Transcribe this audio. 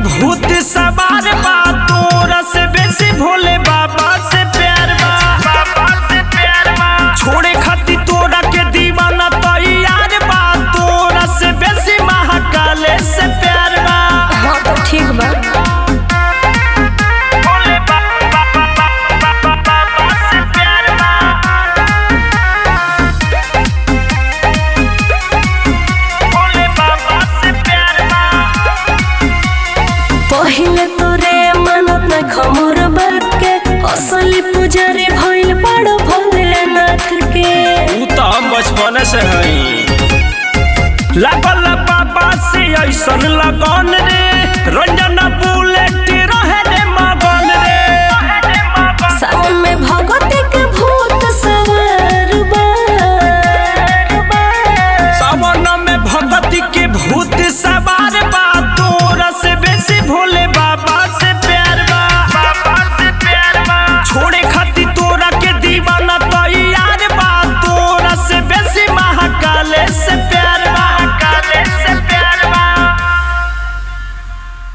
भूत सवार बा तोरा से बेसी भोले बाबा से प्यार बा बाबा से प्यार बा छोड़े खातिर तोरा के दीवाना तैयार बा तोरा से बेसी महाकाले से प्यार बा हाँ तो ठीक बा भोले बाबा बाबा से प्यार बा भोले बाबा से प्यार बा पहिले तोरे मानत न खमोर बात के असली पुजारी भइल बड़ भोलेनाथ के ऊ तो हम बचपन से हई लागल बाबा से ऐसन लगन रे रंजन